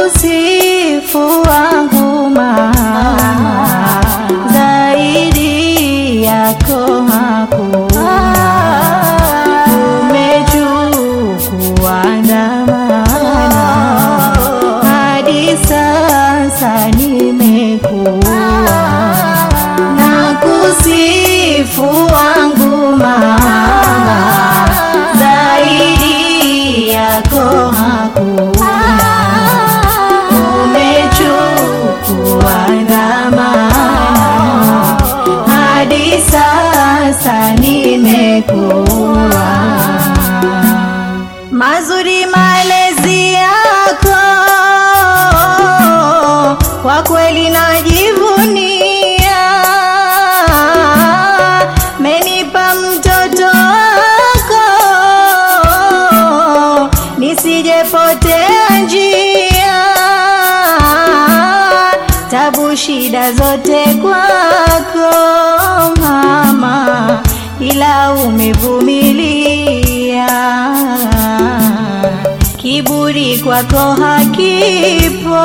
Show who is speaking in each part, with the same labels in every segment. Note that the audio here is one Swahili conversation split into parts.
Speaker 1: kusifu wangu mama, zaidi yako hakuna. Umechukua dhamana, hadi sasa nimekuwa na kusifu wangu mama, zaidi yako hakuna. Umechukua dhamana, hadi sasa nimekuwa mazuri malezi yako, kwa kweli najivunia. Menipa mtoto wako, nisijepotea njia. Tabu shida zote kwako mama, ila umevumilia kiburi kwako hakipo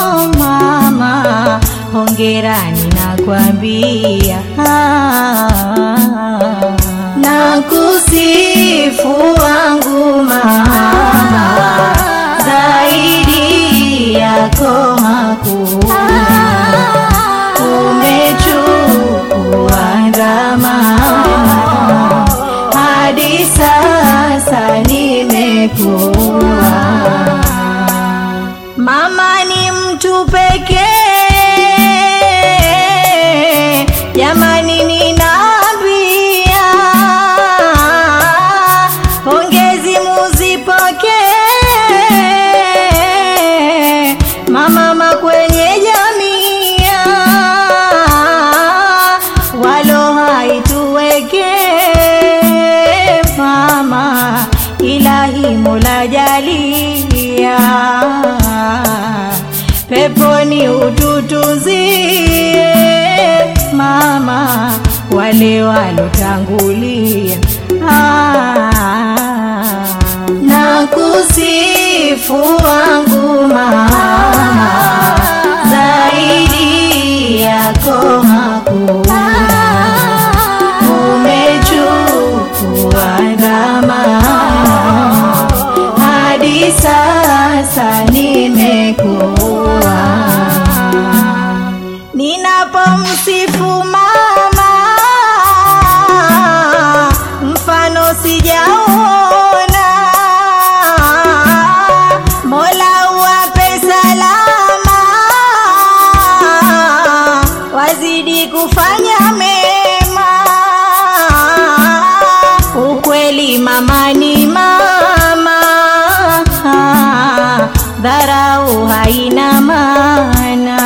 Speaker 1: mama, hongerani nakwambia, na kusifu wangu mama, zaidi yako hakuna. Umechukua dhamana hadi sasa nimekuwa. Mama ni mtu pekee, jamani, ninaambia pongezi muzipokee, mama kwenye jamii walo haituweke mama, ilahi Mola jalia peponi ututuzie mama, wale walotangulia ah, na kusifu wangu mama, zaidi yako hakuna. Umechukua dhamana hadi sasa nimekuwa. Ninapomsifu mama, mfano sijaona. Mola uwape salama, wazidi kufanya mema. Ukweli mama ni mama, dharau haina maana.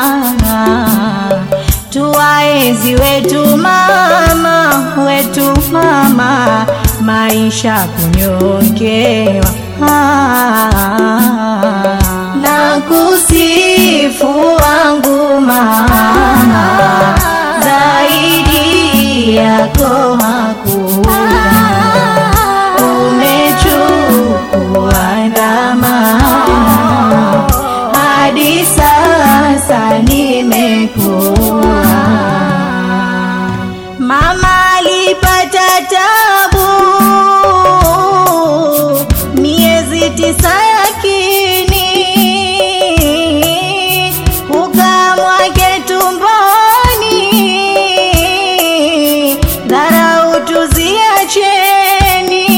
Speaker 1: Tuwaenzi wetu mama, wetu mama, maisha kunyongewa na kusifu wangu mama, zaidi yako hakuna. Umechukua dhamana hadi sasa nimekuwa. Mama alipata tabu miezi tisa yakini, kukaa mwake tumboni, dharau tuziacheni,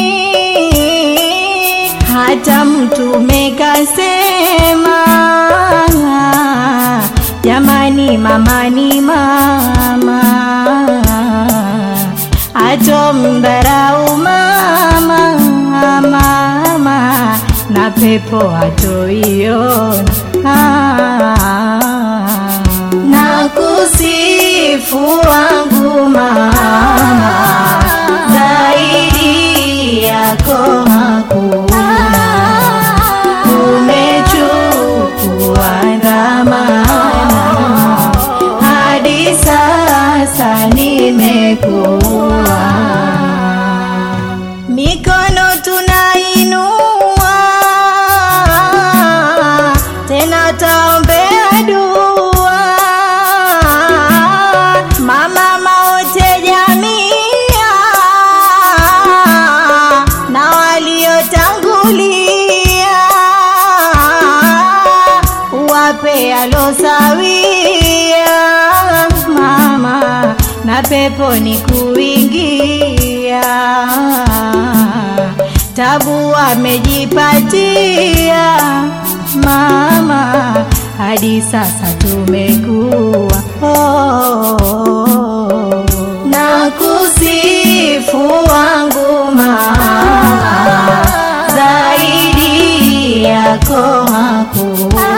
Speaker 1: hata mtume kasema, jamani, mama ni mama atomdharau mama mama na pepo hatoiona na kusifu wangu mama zaidi yako hakuna umechukua dhamana hadi sasa nimekuwa mikono tunainua peponi kuingia, tabu amejipatia mama, hadi sasa tumekuwa oh, na kusifu wangu mama, zaidi yako hakuna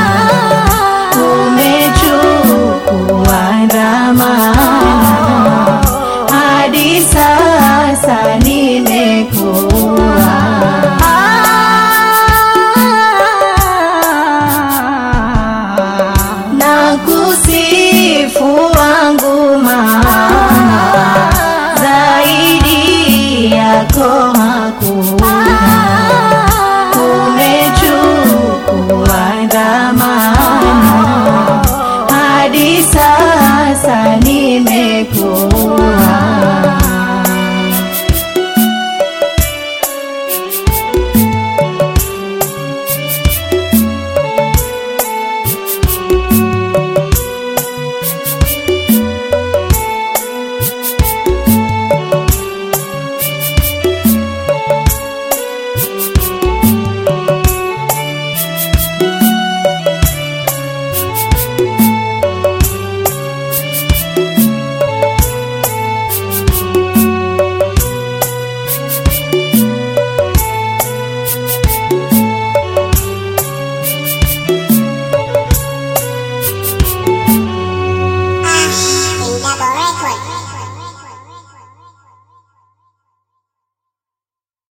Speaker 1: umechukua dhamana hadi sasa nimekuwa na kusifu wangu mama zaidi yako hakuna